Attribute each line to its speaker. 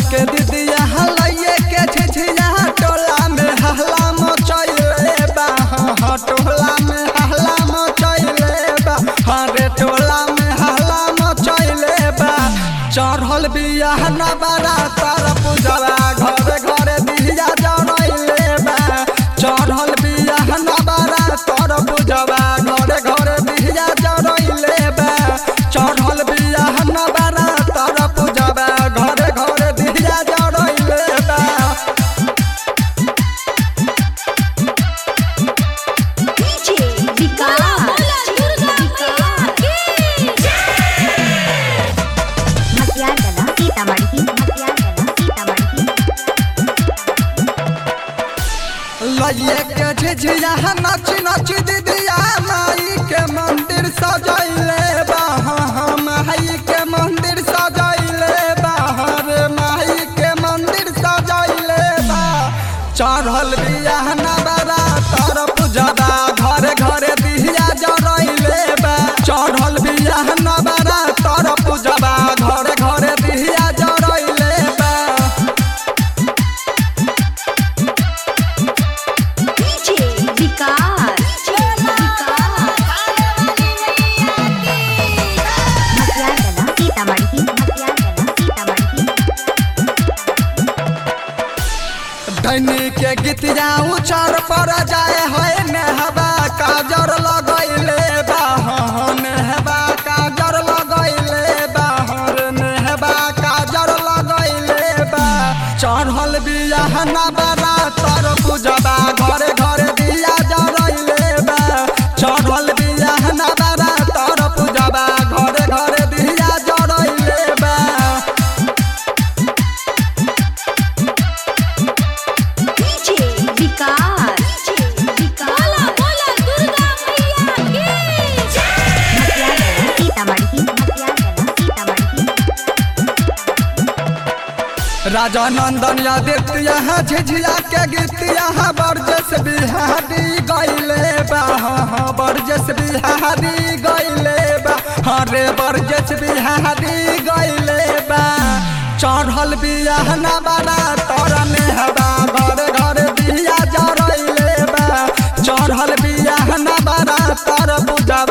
Speaker 1: के दीदिया हलैये के झिझिया टोला में हल्ला मचैले बा हाँ टोला में हल्ला मचैले बा हाँ रे टोला में हल्ला मचैले बा चढ़ल बियाह न बारा तार पूजवा घरे घरे दिया जरैले बा चढ़ल बियाह न बारा तार पूजवा घरे घरे दिया जरैले बा चढ़ल बियाह न बारा तार पूजवा घरे घरे दिया जरैले बा
Speaker 2: DJ विकास मतियारगला सीतामढ़ी मतियारगला सीतामढ़ी
Speaker 1: लइये के झिझिया नच नच दीदिया माई के मंदिर सजैले बा हाँ हाँ माई के मंदिर सजैले बा हाँ रे माई के मंदिर सजैले बा चढ़ल बियाह नबरा तर पूजबा घरे घरे दिया जरैले बा चढ़ल बियाह नबरा तर पूजबा घरे घरे दिया जरैले बा
Speaker 2: DJ विकास मतियारगला सीतामढ़ी मतियारगला सीतामढ़ी
Speaker 1: धनी के गीतिया उचार पर जाए है नेहबा काजर लगैले बाहर नेहबा काजर लगैले बाहर नेहबा काजर लगैले बा चढ़ल बियाह नबरा तर पूजबा घरे घरे दिया जरैले बा चढ़ल बियाह नबरा तर पूजबा घरे घरे दिया जरैले बा
Speaker 2: DJ विकास मतियारगला सीतामढ़ी मतियारगला सीतामढ़ी
Speaker 1: राजा नंदन यादित यहाँ झिझिया के गीत यहाँ बरजस बिहारी गैले बा हाँ हाँ बरजस बिहारी गैले बा हाँ रे बरजस बिहारी गैले बा चढ़ल बियाह न बड़ा तरने हवा घर घर बिया जरैले बा चढ़ल बियाह न बड़ा तर बुझबा